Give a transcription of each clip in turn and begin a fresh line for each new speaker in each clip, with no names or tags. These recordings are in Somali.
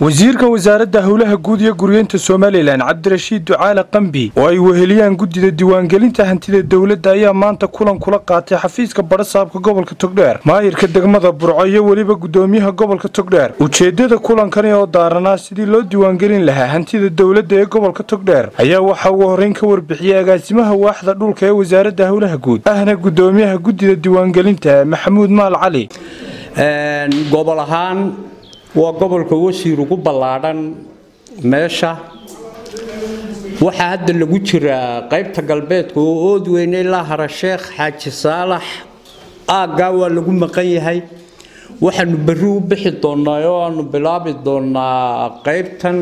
wasiirka wasaaradda howlaha guud iyo guryeynta somalilan cabdirashiid ducaale qambi oo ay weheliyaan guddida diiwaangelinta hantida dowladda ayaa maanta kulan kula qaatay xafiiska badhasaabka gobolka togdheer maayirka degmada burco iyo weliba guddoomiyaha gobolka togdheer ujeeddada kulankani oo daaranaa sidii loo diiwaangelin lahaa hantida dowladda ee gobolka togdheer ayaa waxaa ugu horreyn ka warbixiyey agaasimaha waaxda dhulka ee wasaaradda howlaha guud ahna guddoomiyaha guddida diiwaangelinta maxamuud maal cali
gobol ahaan waa gobolka wasiir ugu ballaadhan meesha waxaa hadda lagu jiraa qaybta galbeedka oo ood weyne ilaa harasheekh xaaji saalax aaggaa waa lagu maqan yahay waxaanu berri u bixi doonaa oo aanu bilaabi doonaa qaybtan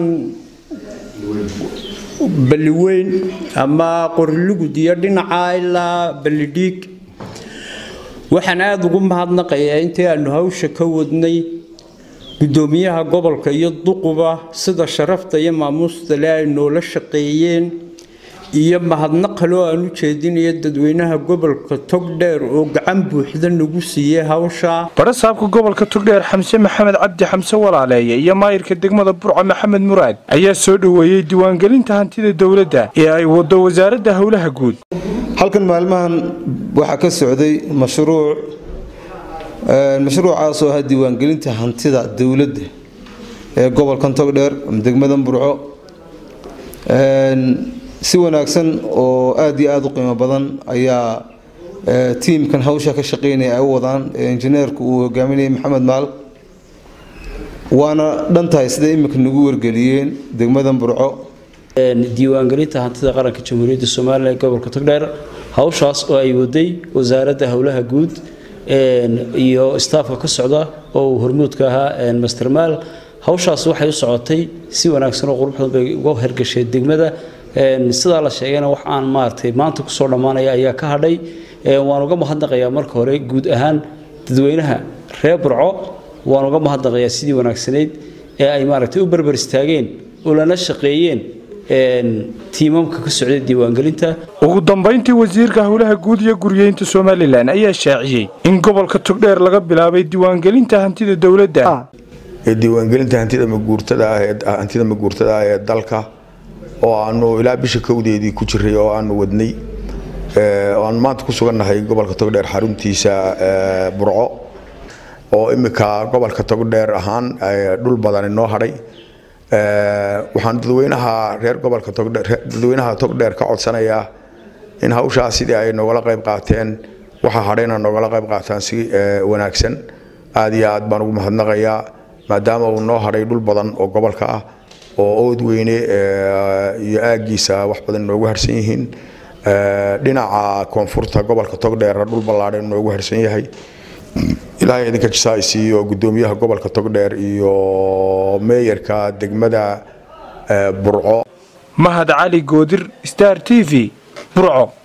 balliweyn ama qorilugud iyo dhinaca ilaa ballidhiig waxaan aada ugu mahadnaqayaa intii aanu hawsha ka wadnay guddoomiyaha gobolka iyo duquba sida sharafta iyo maamuusta le ay noola shaqeeyeen iyo mahadnaq kaloo aan u jeedinayo dadweynaha gobolka togdheer oo gacan buuxda nagu siiyey hawsha
badhasaabka gobolka togdheer xamse maxamed cabdi xamse walaaleeye iyo maayirka degmada burco maxamed muraad ayaa soo dhoweeyey diiwaangelinta hantida dowladda ee ay wado wasaaradda howlaha guud
halkan maalmahan waxaa ka socday mashruuc mashruucaas oo ah diiwaangelinta hantida dowladda ee gobolkan togdheer degmadan burco si wanaagsan oo aada iyo aada u qiimo badan ayaa tiimkan hawsha ka shaqeynaya ay u wadaan injineerku uu hogaaminayay maxamed maal waana dhan tahay siday iminka nagu wargeliyeen degmadan burco
diiwaangelinta hantida qaranka jamhuuriyadda somalilan ee gobolka togdheer hawshaas oo ay waday wasaaradda howlaha guud iyo staafka ka socda oo uu hormuudka ahaa mastermaal hawshaas waxay u socotay si wanaagsan oo quruxdan bay uga hergashay degmada sidaa la sheegayna wax aan maaragtay maanta kusoo dhammaanaya ayaa ka hadhay waan uga mahadnaqayaa marka hore guud ahaan dadweynaha reer burco waan uga mahadnaqayaa sidii wanaagsanayd ee ay maaragtay u berber istaageen oo lana shaqeeyeen tiimamka ka socday diiwaangelinta
ugu dambayntii wasiirka howlaha guud iyo guryeynta somalilan ayaa shaaciyey in gobolka togdheer laga bilaabay diiwaangelinta hantida dowladda
diiwaangelinta hantida maguurtada ah hantida maguurtada ah ee dalka oo aanu ilaa bisha kowdeedii ku jiray oo aanu wadnay oo aanu maanta ku sugannahay gobolka togdheer xaruntiisa burco oo imika gobolka togdheer ahaan dhul badan inoo hadhay waxaan dadweynaha reer gobolka togdheer dadweynaha togdheer ka codsanayaa in hawshaas sidii ay noogala qayb qaateen waxa hadhayna noogala qayb qaataan si wanaagsan aad iyo aad baan ugu mahadnaqayaa maadaama uu noo hadhay dhul badan oo gobolka ah oo ood weyne iyo aaggiisa wax badan noogu harsan yihiin dhinaca koonfurta gobolka togdheer dhul ballaadhan noogu harsan yahay ilaahay idinka jisaaysiiyo guddoomiyaha gobolka togdheer iyo meeyarka degmada burco
mahad cali goodir star t v burco